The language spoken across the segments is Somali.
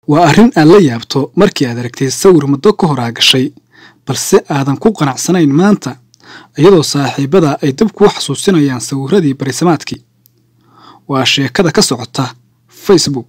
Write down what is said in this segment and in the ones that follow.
waa arrin aad la yaabto markii aad aragtay sawir muddo ka hor aa gashay balse aadan ku qanacsanayn maanta iyadoo saaxiibada ay dib kuu xasuusinayaan sawirradii barisamaadkii waa sheekada ka socota facebook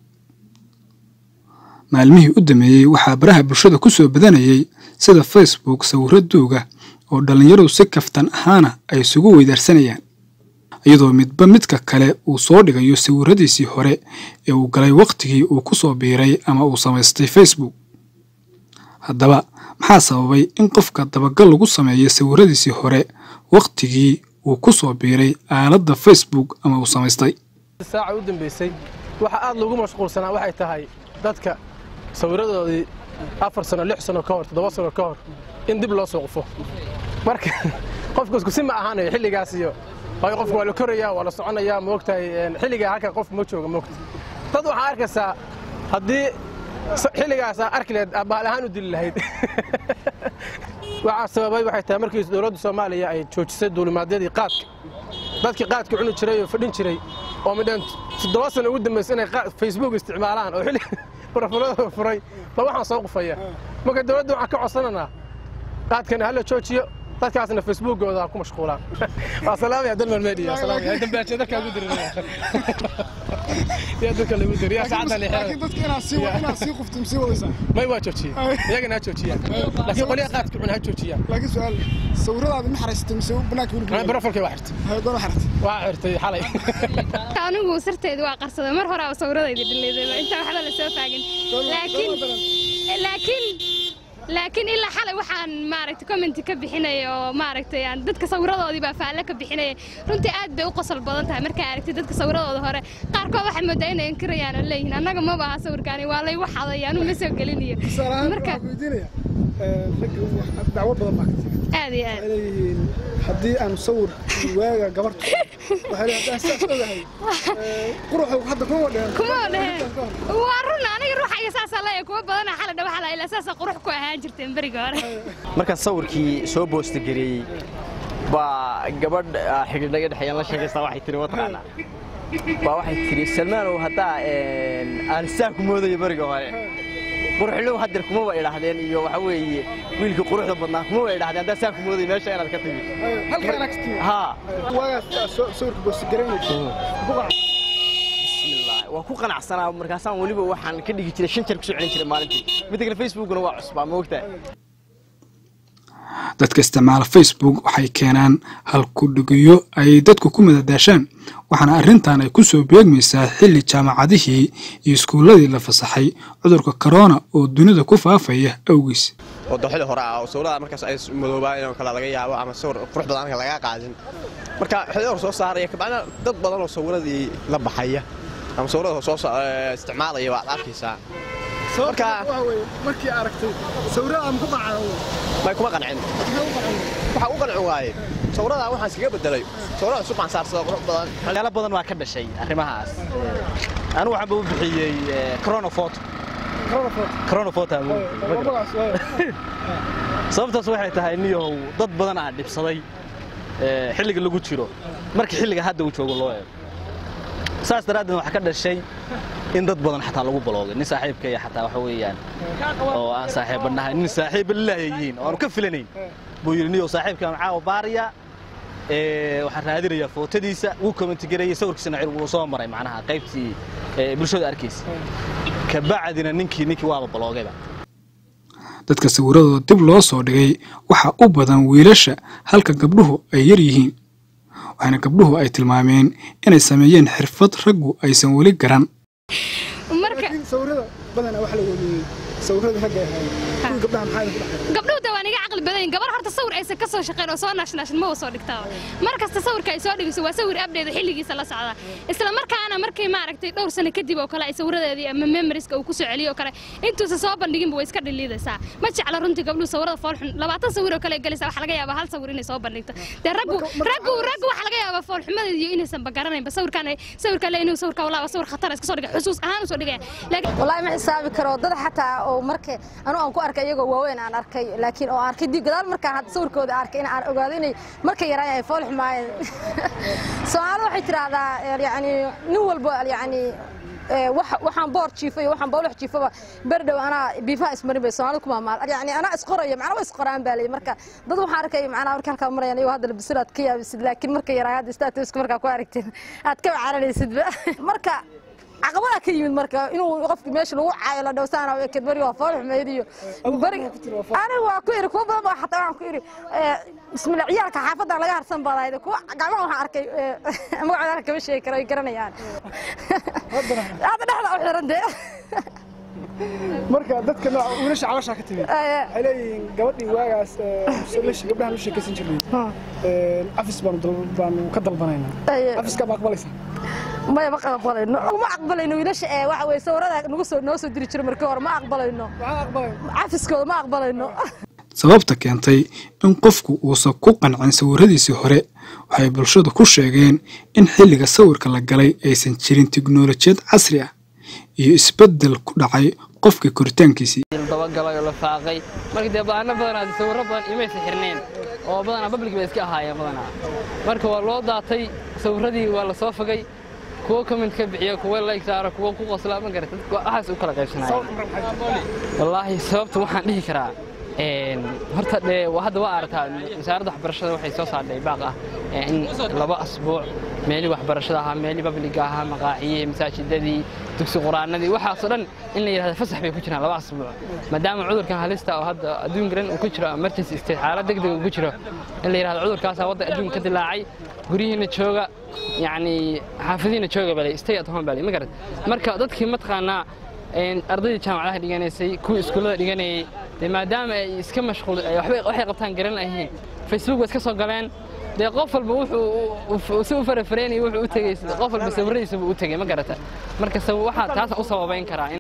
maalmihii u dameeyey waxaa baraha bulshada ku soo badanayay sida facebook sawirro duuga oo dhallinyaradu si kaftan ahaana ay isugu weydaarsanayaan iyadoo midba midka kale uu soo dhigayo sawirradiisii hore ee uu galay wakhtigii uu ku soo biiray ama uu samaystay facebook haddaba maxaa sababay in qofka dabagal lagu sameeyo sawirradiisii hore wakhtigii uu ku soo biiray aaladda facebook ama uu samaystay saaca u dambaysay waxa aad loogu mashquulsanaa waxay tahay dadka sawirradoodii afar sano lix sano ka hor toddoba sano ka hor in dib loo soo qufo marka qofku isku si ma ahaanayo xilligaas iyo waayo qofku waa la korayaa waa la soconayaa moogtahay xilligaa halka qof ma jooga moogta dad waxaa arkaysaa haddii xilligaasaa arki lahayd baal ahaan u dili lahayd waxaa sababay waxay tahay markii dowladda soomaaliya ay joojisay duulimaadyadii qaadka dadkii qaadka cuni jiray oo fadhin jiray oo midhan toddoba sano ugu dambaysa inay facebook isticmaalaan oo xilli barafuradooda furay ba waxaan soo qufaya marka dowladda waxaan ka codsananaa qaadkana hala joojiyo dadkaasna facebookooda ku mashquulaan waa salaamaya dalman media salaamaya dambaajada dadka ugu diray yaa dadka lagu diray yaa saacada leexay laakiin dadka inaad sii inaad sii qufto sii wadaysaa may waa joojiyay iyagana ha joojiyaan laakiin qoliya qaadka cuna ha joojiyaan laakiin su'aal sawiradaada ma xaraysatay mise banaanka weli ana barafalkay waa xirtay hay goor xaratay waa xirtay xalay anigu sirteedu waa qarsaday mar hore aa sawirradayda dhaleeday inta waxba la soo faagin laakiin laakiin laakiin ilaa xalay waxaan maaragtay commenti ka bixinaya oo maaragtay aan dadka sawiradoodii baa faalle ka bixinaya runtii aad bay u qosol badan tahay markaa aragtay dadka sawiradooda hore qaarkood waxay moodaa inay inkirayaan oo leeyihiin annaga maba aha sawirkaani waa laygu xaday anuu ma soo gelinayo marka weydiinaya ragga dacwo badan baa ka timi aad iyo aad waxay leeyihiin haddii aan sawir waaga gabartu waxay leeyihiin haddaan sidaas ogahay quruxu hadda kuma dhehen kuma dheheen waa run aniga ruuxayga saasaa leeyahay kuwa badana xalay dhawaxa la ilaa saasaa qurux ku ahaan jirteen beriga hore markaan sawirkii soo boosta geliyey baa gabadh xidhiidhaga dhexeeyaan la sheekaysaa waxay tiri mataqaanaa baa waxay tiri salmaanow haddaa aan saa ku moodayo beriga hore quruxlow hadeer kumaba idhaahdeen iyo waxa weeye wiilkii quruxda badnaa kumaba idhahdeen haddaa saa ku moodayo meesha inaad ka timi halka inaad ka timi haa waagaas sawirka boosta garaynaysa bismillah waa ku qanacsanaa markaasaan weliba waxaan ka dhigi jiray shan jeer kusoo celin jiray maalintii midda kale facebookna waa cusbaa ma ogtahay dadka isticmaala facebook waxay keenaan halkudhigiyo ay dadku ku madadaashaan waxaana arrintan ay ku soo beegmaysaa xilli jaamacadihii iyo iskuulladii la fasaxay cudurka korona oo dunida ku faafaya awgiis wado xili hore ah oo sawirada markaas ay madoobaan oo kale laga yaabo ama sawir qurux badan aan laga qaadin marka xili hore soo saaraya kabacdina dad badan oo sawiradii la baxaya ama sawirada soo isticmaalaya waad arkaysaa marka markii aragtay sawirada ma ku qancay may kuma qancin waxa u qancin waaye sawirada waxaan iskaga bedelay sawirada cusub baan saarsada qurux badan waxyaalo badan waa ka dhashay arrimahaas anigu waxaan ba u bixiyey chronofoto chronofoto sababtaas waxay tahay niyahow dad badan aa dhibsaday xilliga lagu jiro marka xilliga hadda uu joogo loo eego saas daraaddeed waxaa ka dhashay in dad badan xataa lagu baloogay nin saaxiibkaya xataa waxa weeyaan oo aan saaxiibanahay nin saaxiiba lilaayayihiin oo aanu ka filanayn buu yidhi niyow saaxiibkaan caawa baariya waxaan raadinayaa footadiisa wuu commentigareeyey sawirkiisana cir wuu soo maray macnaha qaybtii bulshada arkaysa kabacdina ninkii ninkii waaba baloogayba dadka sawirradooda dib loo soo dhigay waxaa u badan wiilasha halka gabdhuhu ay yar yihiin waxaana gabdhuhu ay tilmaameen inay sameeyeen xirfad raggu aysan weli garan laakiin sawirada badanaa waxa la weeliyey sawirada ragga ay ahaayeen kuwii gabdhaha maxaa idinku dhexay gabdhuhu de waan iga caqli badan gabar horta sawir aysan ka soo shaqeyn oo soo naashnaashin ma soo dhigtaa mar kasta sawirka ay soo dhigiso waa sawir abdheeda xilligiisa la socda isla markaana markay maaragtay dhowr sano kadib oo kale ay sawiradeedii ama memoriska uu ku soo celiyo oo kale intuusan soo bandhiginba way iska dhiliidaysaa ma jecla runtii gabdhuhu sawirada foolxun labaatan sawir oo kale galaysa waxa laga yaabaa hal sawir inay soo bandhigto dee raggu raggu raggu waxa laga yaabaa foolxumadeeda iyo inaysan bagaranaynba sawirkaan sawirkaan le inuu sawirka walaa sawir khatar iska soo dhigay xusuus ahaan u soo dhigaya laakiin والله ما حسابي كرو dad xataa oo markay anu aan ku arkay iyagoo waaweyn aan arkay laakiin oo arkay dib gadaal markaan had sawirkooda arkay in aan ogaado inay markay yaraan ay fool xumaayeen Soomaalidu waxay tiraahdaa yani nin walba yani ee, wax- waxaan boor jiifo iyo waxaan bawlax jiifaba beri dhow anaa biifaha ismarin bay soomaalida ku maamaal yani anaa isqoraya macnaa waa isqoraan baa leeyahay marka dad waxaan arkaya macnaa marka halkaa marayaan iyagoo hadda labisir aad ka yaabisid laakiin marka yaraa hadda statuska markaa ku aragtid aad ka wacaranaysidba marka caqabada ka yimid marka inuu qofki meesha lagu caayo la dhowsaana eked bari waa fool xumeyd iyo bari aniga waa ku iri kuwa badan baa xataa waxaan ku iri ee, bismillah ciyaalka xaafadda laga harsan baadayd kuwa gacmaha waxaan arkay ee, magacooda kama sheegi karo ay garanayaan hadda dhexda u xiran dee marka dadka nooca wiilasha cabashaa ka timid waxay leeyihiin gabadhii waagaas ee, la- gabdhahan la sheekaysan jirnay ee, cafis baanu dal- baanu ka dalbanaynaa Aye. cafiska ma aqbalaysaa maya ma aqbalayno ma aqbalayno wiilasha ee waxa weye sawirada nagu soo noo soo diri jiray markii hore ma aqbalayno maxaa aqbalay cafiskooda ma aqbalayno sababta keentay in qofku uusan ku qancin sawiradiisii hore waxay bulshadu ku sheegeen in xilliga sawirka la galay aysan jirin tiknoolajiyad casri ah iyo isbeddel ku dhacay qofka koritaankiisii dabagalay oo la faaqay marka dee baano badanaa sawirro badan imaysa xirneen oo badanaa public bay iska ahaayeen badanaa marka waa loo daatay sawirradii waa la soo fogay kuwo comment ka bixiya kuwo like saara kuwo ku qosla ma garata dadku waxaas u kala qaybsanayeen wallaahi sababta waxaan dhihi karaa een, horta dee waa- hadda waa aragtaa wasaaradda waxbarashada waxay soo saartay baaq ah ee in laba asbuuc meelii waxbarashada ahaa meelii babliga ahaa maqaaxiyihii masaajidadii dugsi quraanadii waxaasoo dhan in la yidhahdo fasax bay ku jiraan laba asbuuc maadaama cudurkan halista oo hadda adduunka dhan uu ku jiro emergency state xaalad degdeg uu ku jiro in la yidhahdo cudurkaasaa wadda adduunka ka dilaacay guryihiina jooga yacni xaafadihiina jooga balay stay at home balay ma garat marka dadkii mataqaanaa een, ardaydii jaamacadaha dhiganaysay kuwii iskuullada dhiganayay dee maadaama ay iska mashquul ay waxbay waxay qabtaan garan lahiin facebook way iska soo galeen dee qof walba wuxuu si u farafareenaya wuxuu u tegay qof walba sawiradiisa buu u tegay ma garata marka saw- waxaa taasa u sababayn karaa in